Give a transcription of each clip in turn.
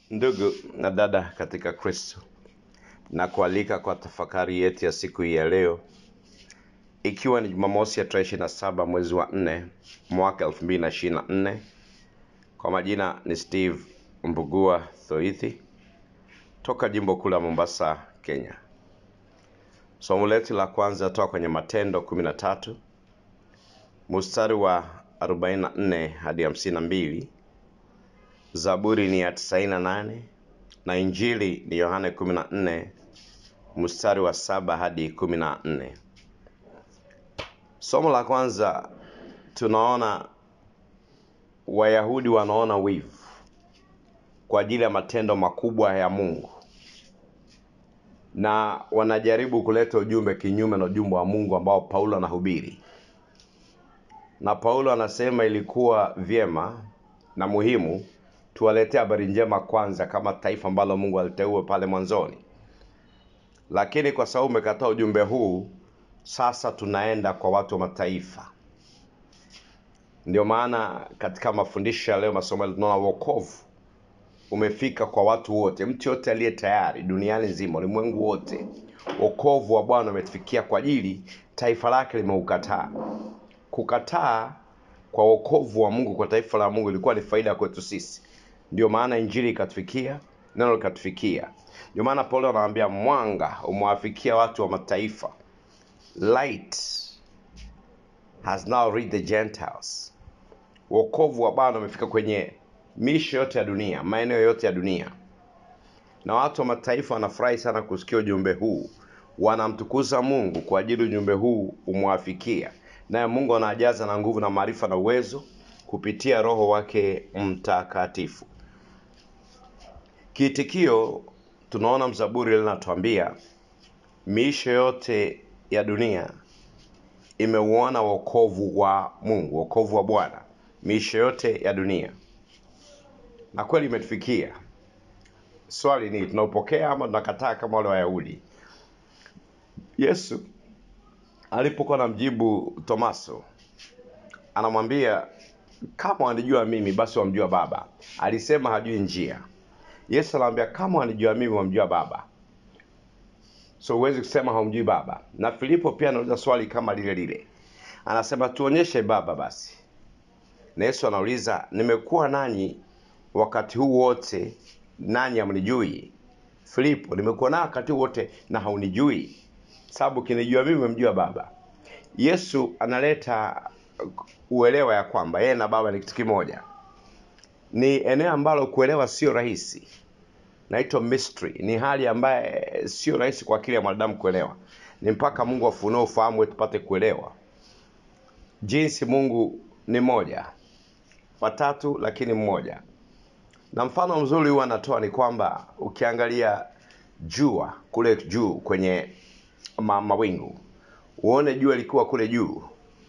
Ndugu na dada katika Kristo, na kualika kwa tafakari yetu ya siku hii ya leo, ikiwa ni Jumamosi ya tarehe ishirini na saba mwezi wa nne mwaka elfu mbili na ishirini na nne. Kwa majina ni Steve Mbugua Thoithi toka jimbo kuu la Mombasa, Kenya. Somo letu la kwanza toka kwenye Matendo kumi na tatu mstari wa 44 hadi 52. Zaburi ni ya 98 na Injili ni Yohane 14 mstari wa saba hadi 14. Somo la kwanza tunaona Wayahudi wanaona wivu kwa ajili ya matendo makubwa ya Mungu na wanajaribu kuleta ujumbe kinyume na ujumbe wa Mungu ambao Paulo anahubiri. Na Paulo anasema ilikuwa vyema na muhimu tuwaletee habari njema kwanza kama taifa ambalo Mungu aliteua pale mwanzoni. Lakini kwa sababu umekataa ujumbe huu, sasa tunaenda kwa watu wa mataifa. Ndio maana katika mafundisho ya leo, masomo yetu, tunaona wokovu umefika kwa watu wote, mtu yote aliye tayari duniani nzima, ulimwengu wote. Wokovu wa Bwana umetufikia kwa ajili taifa lake limeukataa. Kukataa kwa wokovu wa Mungu kwa taifa la Mungu ilikuwa ni faida kwetu sisi. Ndio maana injili ikatufikia, neno likatufikia. Ndio maana Paulo anawaambia mwanga umewafikia watu wa mataifa, light has now reached the Gentiles. Wokovu wa Bwana umefika kwenye miisho yote ya dunia, maeneo yote ya dunia, na watu wa mataifa wanafurahi sana kusikia ujumbe huu, wanamtukuza Mungu kwa ajili ujumbe huu umwafikia, naye Mungu anajaza na nguvu na maarifa na uwezo kupitia Roho wake Mtakatifu. Kiitikio, tunaona mzaburi linatuambia miisho yote ya dunia imeuona wokovu wa Mungu, wokovu wa Bwana, miisho yote ya dunia, na kweli imetufikia. Swali ni tunaupokea ama tunakataa kama wale Wayahudi? Yesu alipokuwa anamjibu Tomaso, anamwambia kama wanijua mimi basi wamjua Baba. Alisema hajui njia. Yesu anamwambia kama wanijua mimi wamjua Baba. So huwezi kusema haumjui Baba. Na Filipo pia anauliza swali kama lile lile, anasema tuonyeshe Baba basi. Na Yesu anauliza nimekuwa nanyi wakati huu wote, nanyi hamnijui? Filipo, nimekuwa nawe wakati huu wote na haunijui? Sababu kinijua mimi umemjua Baba. Yesu analeta uelewa ya kwamba yeye na Baba ni kitu kimoja. Ni eneo ambalo kuelewa sio rahisi, naitwa mystery. Ni hali ambaye sio rahisi kwa akili ya mwanadamu kuelewa, ni mpaka Mungu afunue ufahamu wetu tupate kuelewa jinsi Mungu ni moja, watatu lakini mmoja. Na mfano mzuri huwa anatoa ni kwamba ukiangalia jua kule juu kwenye ma, mawingu uone jua likiwa kule juu,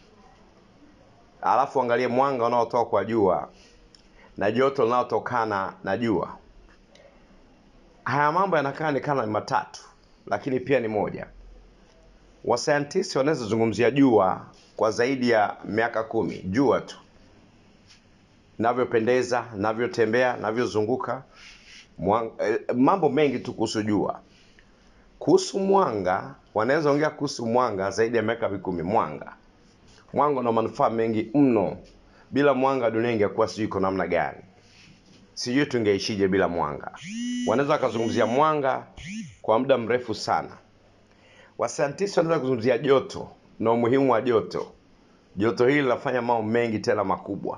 alafu angalie mwanga unaotoka kwa jua na joto linalotokana na jua. Haya mambo yanakaa ni kama ni matatu, lakini pia ni moja. Wasayantisti wanaweza zungumzia jua kwa zaidi ya miaka kumi, jua tu navyopendeza, navyotembea, navyozunguka, mwang- eh, mambo mengi tu kuhusu jua. Kuhusu mwanga, wanaweza ongea kuhusu mwanga zaidi ya miaka mikumi. Mwanga, mwanga una manufaa mengi mno. Bila mwanga dunia ingekuwa sijui iko namna gani, sijui tungeishije bila mwanga. Wanaweza wakazungumzia mwanga kwa muda mrefu sana. Wasayantisti wanaweza kuzungumzia joto na umuhimu wa joto. Joto hili linafanya mambo mengi tena makubwa.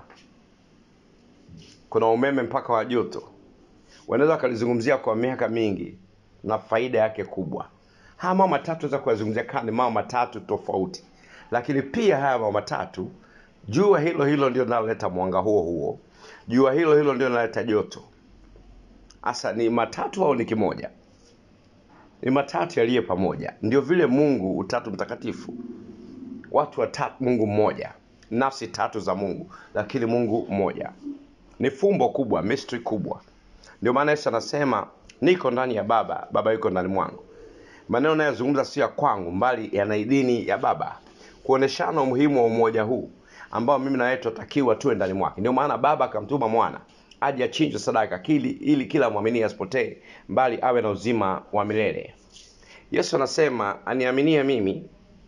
Kuna umeme mpaka wa joto, wanaweza wakalizungumzia kwa miaka mingi na faida yake kubwa. Haya mambo matatu naweza kuyazungumzia kama ni mambo matatu tofauti, lakini pia haya mambo matatu, jua hilo hilo ndio linaloleta mwanga huo huo, jua hilo hilo ndio linaleta joto. Hasa ni matatu au ni kimoja? Ni matatu yaliyo pamoja. Ndio vile Mungu utatu mtakatifu, watu watatu, Mungu mmoja, nafsi tatu za Mungu, lakini Mungu mmoja. Ni fumbo kubwa, mystery kubwa. Ndio maana Yesu anasema niko ndani ya Baba, Baba yuko ndani mwangu. Maneno nayozungumza sio ya kwangu, mbali yana idhini ya Baba, kuoneshana umuhimu wa umoja huu ambao mimi na wewe tunatakiwa tuwe ndani mwake. Ndio maana Baba akamtuma Mwana aje achinjwe sadaka kili, ili kila mwamini asipotee bali awe na uzima wa milele yesu anasema aniaminie mimi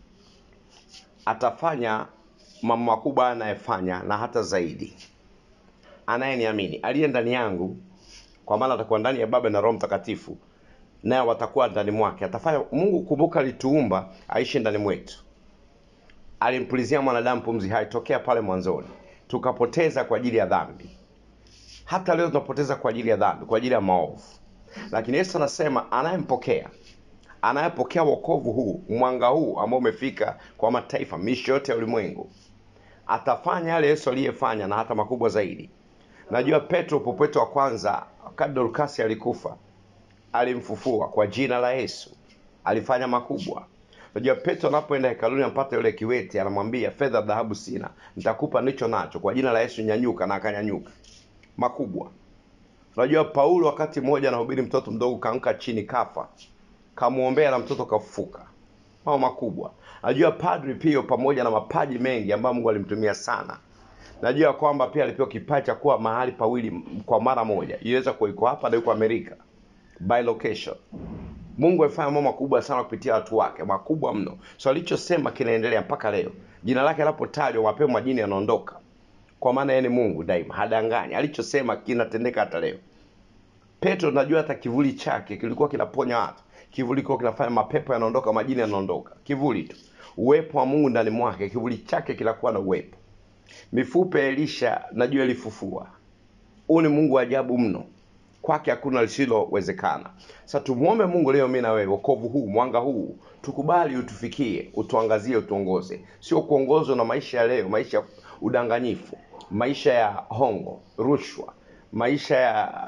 atafanya mambo makubwa anayefanya na hata zaidi anayeniamini aliye ndani yangu kwa maana atakuwa ndani ya baba na roho mtakatifu naye watakuwa ndani mwake atafanya mungu kumbuka alituumba aishi ndani mwetu alimpulizia mwanadamu pumzi hai tokea pale mwanzoni tukapoteza kwa ajili ya dhambi hata leo tunapoteza kwa ajili ya dhambi kwa ajili ya maovu lakini yesu anasema anayempokea anayepokea wokovu huu mwanga huu ambao umefika kwa mataifa miisho yote ya ulimwengu atafanya yale yesu aliyefanya na hata makubwa zaidi najua petro popeto wa kwanza wakati dorkasi alikufa alimfufua kwa jina la yesu alifanya makubwa najua petro anapoenda hekaluni ampata yule kiwete anamwambia fedha dhahabu sina nitakupa nicho nacho kwa jina la yesu nyanyuka na akanyanyuka makubwa unajua paulo wakati mmoja anahubiri mtoto mdogo kaanguka chini kafa kamwombea na mtoto kafufuka mambo makubwa najua padri pio pamoja na mapaji mengi ambayo mungu alimtumia sana najua kwamba pia alipewa kipaji cha kuwa mahali pawili kwa mara moja iweza kuwa iko hapa na yuko amerika by location mungu amefanya mambo makubwa sana kupitia watu wake makubwa mno so alichosema kinaendelea mpaka leo jina lake anapotajwa mapema majini yanaondoka kwa maana yeye ni mungu daima hadanganyi alichosema kinatendeka hata leo petro najua hata kivuli chake kilikuwa kinaponya watu kivuli kilikuwa kinafanya mapepo yanaondoka majini yanaondoka kivuli tu uwepo wa mungu ndani mwake kivuli chake kinakuwa na uwepo mifupa ya elisha najua ilifufua huu ni mungu wa ajabu mno kwake hakuna lisilowezekana sasa tumwombe mungu leo mi na wewe wokovu huu mwanga huu tukubali utufikie utuangazie utuongoze sio kuongozwa na maisha ya leo maisha ya udanganyifu maisha ya hongo rushwa maisha ya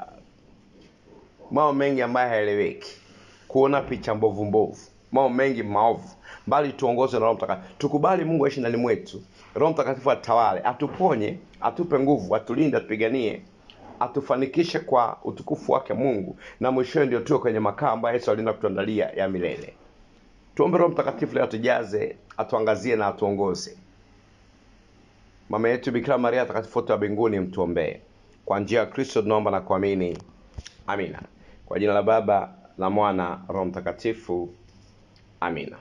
mambo mengi ambayo haeleweki kuona picha mbovu mbovu mambo mengi maovu bali tuongozwe na roho mtakatifu tukubali mungu aishi ndani mwetu roho mtakatifu atawale atuponye atupe nguvu atulinde atupiganie atufanikishe kwa utukufu wake mungu na mwishowe ndio tuwe kwenye makao ambayo yesu alienda kutuandalia ya milele tuombe roho mtakatifu leo atujaze atuangazie na atuongoze mama yetu bikira maria takatifu wote wa mbinguni mtuombee kwa njia ya kristo tunaomba na kuamini amina kwa jina la baba la mwana roho mtakatifu amina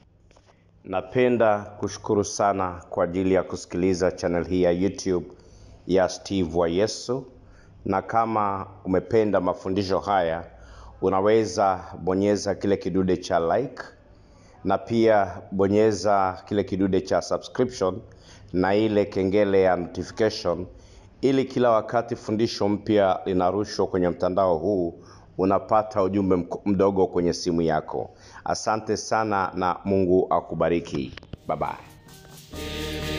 napenda kushukuru sana kwa ajili ya kusikiliza channel hii ya youtube ya steve wa yesu na kama umependa mafundisho haya unaweza bonyeza kile kidude cha like na pia bonyeza kile kidude cha subscription na ile kengele ya notification ili kila wakati fundisho mpya linarushwa kwenye mtandao huu unapata ujumbe mk- mdogo kwenye simu yako asante sana na mungu akubariki bye bye